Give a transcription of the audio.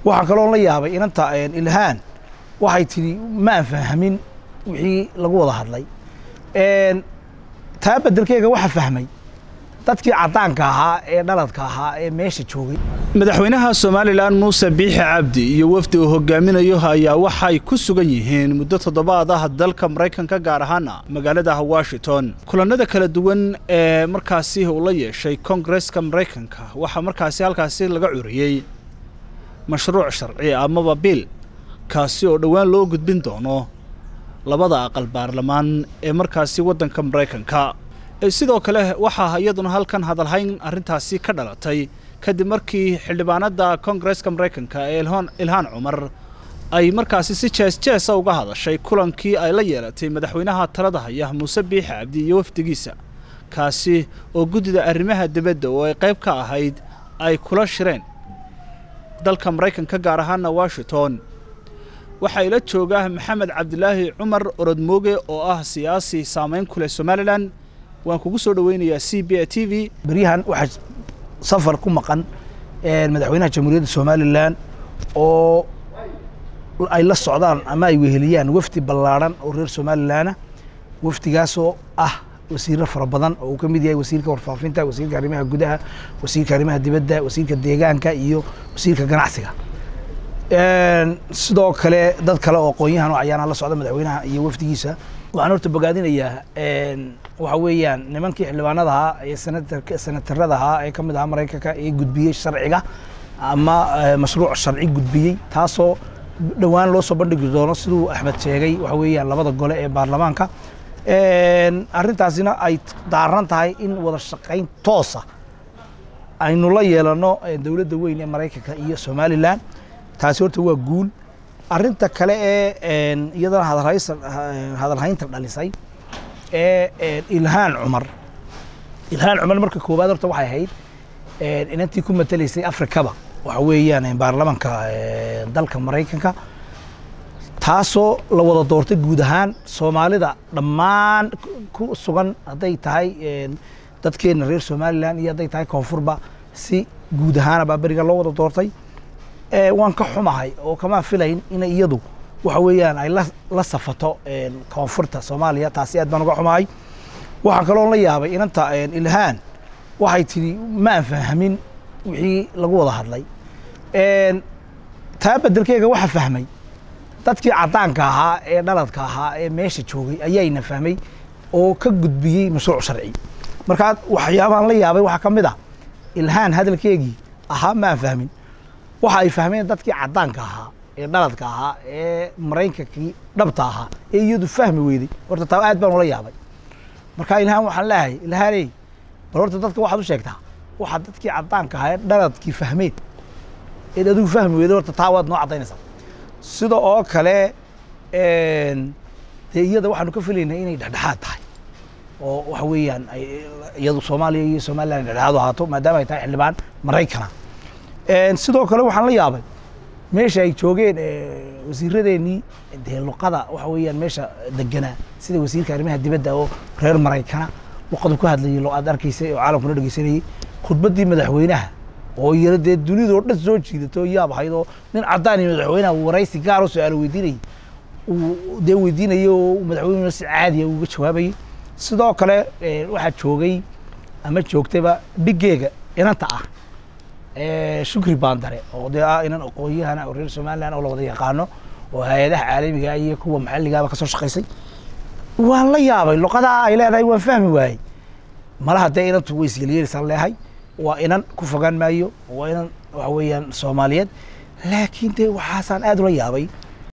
waxaa kaloo la yaabay inanta ilhaan waxay tidhi ma aan fahmin wixii lagu wada hadlay taa bedelkeega waxa fahmay dadkii caddaanka ahaa ee dhaladka ahaa ee meesha joogay madaxweynaha somalilan muuse biixi cabdi iyo wafdi uu hogaaminayo ayaa waxay ku sugan yihiin muddo toddobaad ah dalka maraykanka gaar ahaana magaalada washington kulannada kala duwan ee markaasi uu la yeeshay koongareska maraykanka waxaa markaasi halkaasi laga curiyey mashruuc sharci amaba biil kaasi oo dhowaan loo gudbin doono labada aqal baarlamaan ee markaasi waddanka maraykanka sidoo kale waxaa iyaduna halkan hadalhayn arrintaasi ka dhalatay kadib markii xildhibaanada koongareska maraykanka ee ilhaan cumar ay markaasi si jees jeesa uga hadashay kulankii ay la yeelatay madaxweynaha talada haya muuse biixi cabdi iyo wafdigiisa kaasi oo guddida arrimaha dibadda oo ay qayb ka ahayd ay kula shireen dalka maraykanka gaar ahaana washington waxaa ila jooga maxamed cabdilaahi cumar orodmooge oo ah siyaasi saamayn ku leh somalilan waan kugu soo dhaweynayaa c b a t v beryahan waxaa safar ku maqan madaxweynaha jamhuuriyadda somalilan oo ay la socdaan ama ay weheliyaan wafdi ballaadhan oo reer somalilanah wafdigaasoo ah wasiiro fara badan oo uu ka mid yahay wasiirka warfaafinta wasiirka arrimaha gudaha wasiirka arrimaha dibadda wasiirka deegaanka iyo wasiirka ganacsiga sidoo kale dad kale oo aqoon-yahan oo ayaana la socda madaxweynaha iyo wafdigiisa waxaan horta bogaadinayaa waxa weeyaan nimankii xildhibaanada ahaa ee senatarada ahaa ee ka mid ahaa maraykanka ee gudbiyey sharciga ama mashruuc sharci gudbiyey taasoo dhowaan loo soo bandhigi doono siduu axmed sheegay waxa weeyaan labada gole ee baarlamaanka arrintaasina ay daaran tahay in wada shaqayn toosa aynu la yeelano dowladda weyn ee maraykanka iyo somalilan taasi horta waa guul arrinta kale ee iyadana hadalhaynta dhalisay ee ilhaan cumar ilhaan cumar marka koowaad horta waxay ahayd inantii ku matelaysay afrikaba waxa weeyaan baarlamanka dalka maraykanka taasoo la wada doortay guud ahaan soomaalida dhammaan ku sugan hadday tahay dadkeena reer somalilan iyo hadday tahay koonfurba si guud ahaana baa beriga loo wada doortay waan ka xumahay oo kama filayn inay iyadu waxa weeyaan ay la safato koonfurta soomaaliya taasi aad baan uga xumahay waxaa kaloo la yaabay inanta ilhaan waxay tidhi ma aan fahmin wixii lagu wada hadlay taa bedelkeega waxa fahmay dadkii caddaanka ahaa ee dhaladka ahaa ee meesha joogay ayayna fahmay oo ka gudbiyey mashruuc sharci markaa waxyaabahan la yaabay waxaa ka mid ah ilhaan hadalkeegii ahaa ma aan fahmin waxa ay fahmeen dadkii caddaanka ahaa ee dhaladka ahaa ee maraykankii dhabta ahaa ee iyadu fahmi weyday horta taa aad baan ula yaabay marka ilhaan waxaan leeyahay ilhaaney bal horta dadka waxaad u sheegtaa waxaa dadkii caddaanka ahaa ee dhaladkii fahmeed eed adigu fahmi weyday horta taa waad noo caddaynaysaa sida oo kale dee iyada waxaanu ka filaynay inay dhexdhexaad tahay oo waxa weeyaan iyadu soomaaliya iyo somalilan dhexdhexaad u ahaato maadaama ay tahay xildhibaan maraykana sidoo kale waxaan la yaabay meesha ay joogeen wasiiradeenii dee luqada waxa weeyaan meesha deganaa sida wasiirka arrimaha dibadda oo reer maraykana luqadu ku hadlayay lo aad arkaysay oo caalamkuna dhegeysanayay khudbaddii madaxweynaha oo iyana dee dunidoo dhan soo jiidato yaab ahayd oo nin caddaan iyo madaxweynaha waraysi gaar oo su-aalo weydiinayay uu dee weydiinayay oo madaxweynuna si caadiya uga jawaabayay sidoo kale waxaa joogay ama joogtayba dhiggeega inanta ah shukri baandare oo dee ah inan aqoon-yahana oo reer somalilan oo la wada yaqaano oo hay-adaha caalamiga iyo kuwa maxalligaaba kasoo shaqaysay waan la yaabay luqadaa ay leedahay waan fahmi waayey malaha dee inantu way isyeelyeelisaan leehay waa inan ku fogaan maayo waa inan waxa weeyaan soomaaliyeed laakiin dee waxaasaan aad ula yaabay